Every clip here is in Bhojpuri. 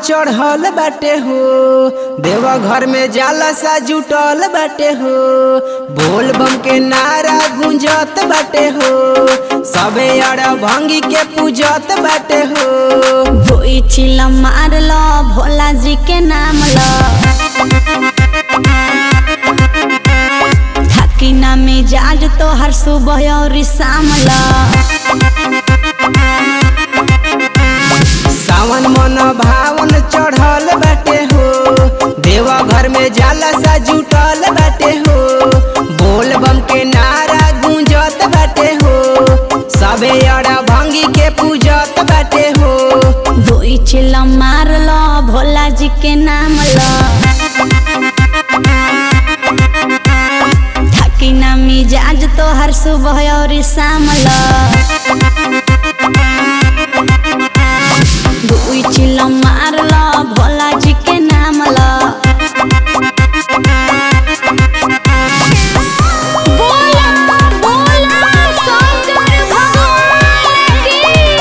चढ़ल बाटे हो देवा घर में जाला सा जुटल बाटे हो बोल बम के नारा गुंजत बाटे हो सबे अड़ भंगी के पूजत बाटे हो कोई चिल मार लो भोला जी के नाम लो थकी ना मिजाज तो हर सुबह और शाम लो सावन मन भावन चढ़ल बाटे हो देवा घर में जाला सा जुटल बाटे हो बोल बम के नारा गुंजत बाटे हो सबे अड़ा भंगी के पूजत बाटे हो कोई चिल मार लो भोला जी के नाम लो थकी ना मिजाज तो हर सुबह और शाम लो दुई चिल मार लो भोला जी के नाम लो बोला बोला शंकर भगवान की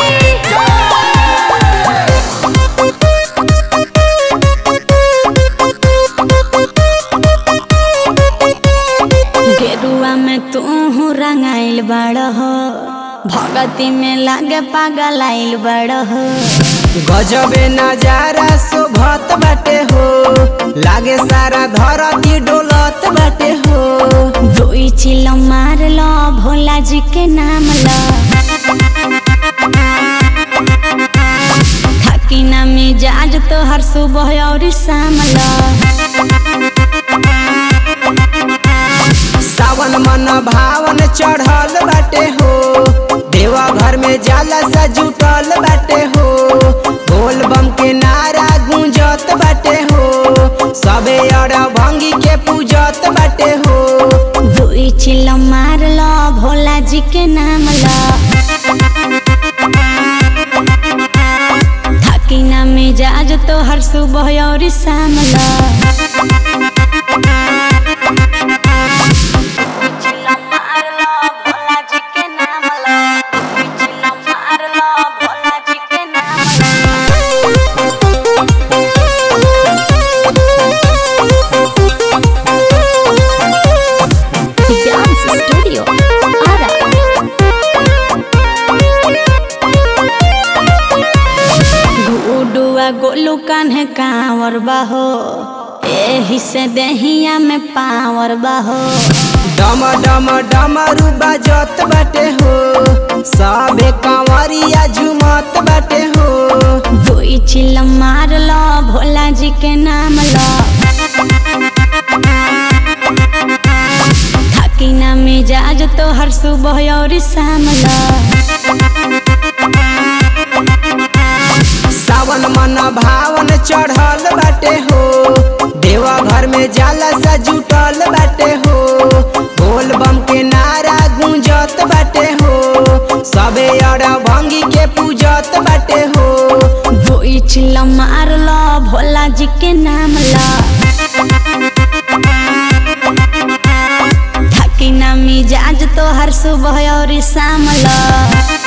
गेरुआ में तू रंगाइल बड़ हो भगती में लागे पागल आइल बड़ हो गजबे नजारा शोभत बाटे हो लागे सारा धरती डोलत बाटे हो दुई चिल मार लो भोला जी के नाम लो थकी ना मिजाज तो हर सुबह और शाम लो सावन मन भावन चढ़ल बाटे हो देवा घर में जाला सा जुटल बाटे हो बोल बम के नारा गुंजत बाटे हो सबे अड़ भंगी के पूजत बाटे हो दुई चिल मार लो भोला जी के नाम लो थकी ना मिजाज तो हर सुबह और शाम लो Dance Studio Ara गुडुआ गोलू कान्हे कांवर बाहो एही से देहिया में पावर बाहो डम डम डमरू बाजत बाटे हो सबे कांवरिया झुमत बाटे हो दुई चिल मार लो भोला जी के नाम लो थकी ना मिजाज तो हर सुबह और शाम लो सावन मन भावन चढ़ल बाटे हो देवा घर में जाला सा जुटल बाटे हो बोल बम के नारा गुंजत बाटे हो सबे अड़ भंगी के पूजत बाटे हो दुई चिल मार लो भोला जी के नाम लो थकी ना मिजाज तो हर सुबह और शाम लो